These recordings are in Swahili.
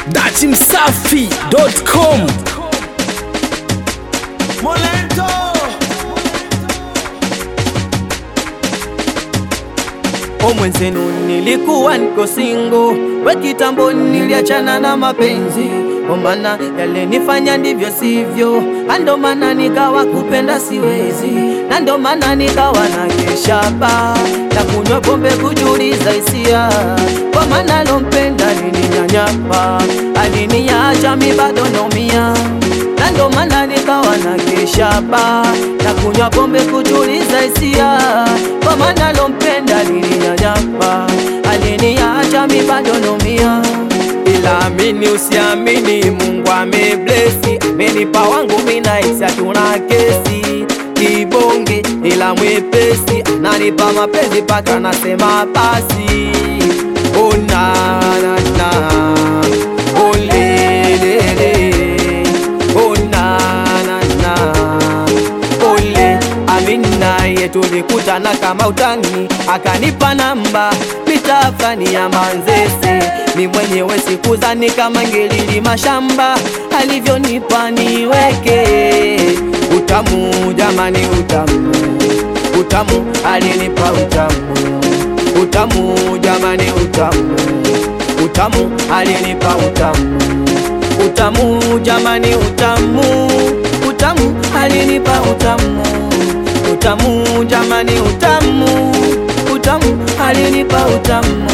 datimsafi.com Molento O mwenzenu nilikuwa niko singo, we kitambo niliachana na mapenzi, ombana yalenifanya ndivyo sivyo, ando maana nikawa kupenda siwezi, na ndo maana nikawa na keshaba na kunywa pombe kujuliza hisia, kwa maana lompenda alininyanyapa, aliniacha mi bado naumia na ndo maana nikawa na keshaba na kunywa pombe kutuliza hisia, kwa maana lompenda alininyanyapa, aliniacha mi bado naumia. Ila amini usiamini, Mungu ameblesi, amenipa wangu mina isi, hatuna kesi kibonge, ila mwepesi ananipa mapenzi paka nasema basi, oh na na na oh le le le Oh na na na Ole Amina ye tulikutana kama utani akanipa namba mita fulani ya Manzese ni mwenyewe sikuzani kama ngelili mashamba alivyonipa niweke utamu jamani utamu utamu alinipa utamu utamu jamani utamu utamu alinipa utamu utamu jamani utamu utamu alinipa utamu utamu jamani utamu utamu alinipa utamu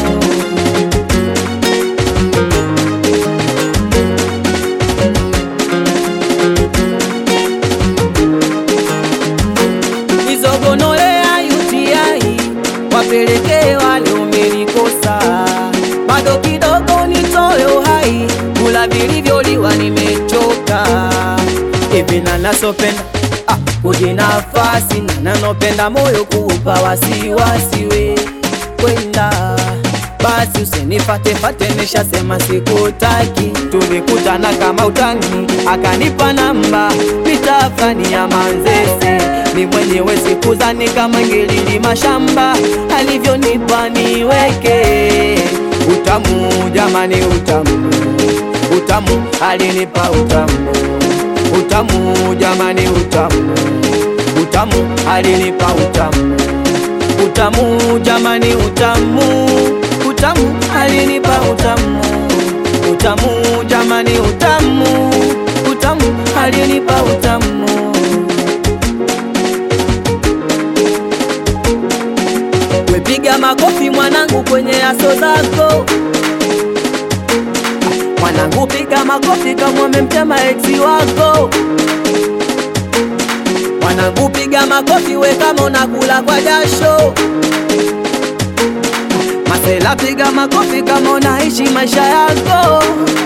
nizogonolea UTI wapelekee wale umenikosa bado kidogo nitoe uhai kula vilivyoliwa nimechoka hivi na nasopenda ah, kujinafasi na nanopenda moyo kuupa wasiwasi we kwenda basi usinifatefate nishasema sikutaki tulikutana kama utani akanipa namba mita fulani ya manzese ni mwenyewe sikuzani kama ngelili mashamba alivyonipa niweke utamu jamani utamu utamu alinipa utamu utamu jamani utamu utamu alinipa utamu utamu jamani utamu utamu alinipa utamu utamu jamani utamu utamu alinipa utamu wepiga makofi mwanangu kwenye aso zako mwanangu piga makofi kama umemtema eksi wako mwanangu piga makofi we kama unakula kwa jasho masela piga makofi kama unaishi maisha yako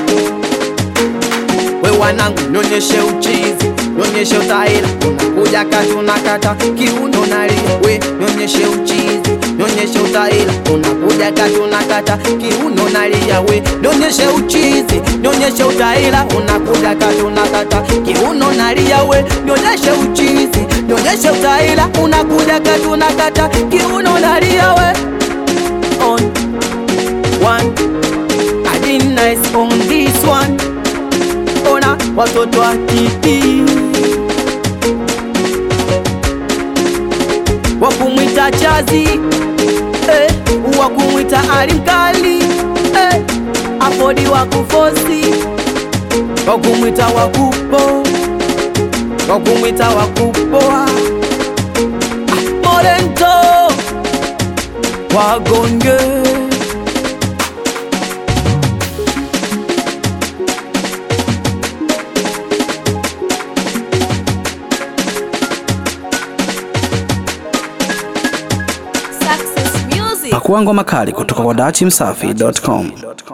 we wanangu nyonyeshe uchizi nyonyeshe utaila unakuja kati unakata kiuno nalia we nyonyeshe uchizi nyonyeshe utaila unakuja kati unakata kiuno nalia we nyonyeshe uchizi nyonyeshe utaila unakuja kati unakata kiuno nalia we nyonyeshe uchizi nyonyeshe utaila unakuja kati unakata kiuno nalia we on one I been nice on this one ona watoto wa kiti wakumwita chazi eh, wakumwita alimkali eh, afodi wakufosi wakumwita wakupo wakumwita wakupoa ah, morento wagonge Success Music. pakuangwa makali kutoka kwa datimsafi.com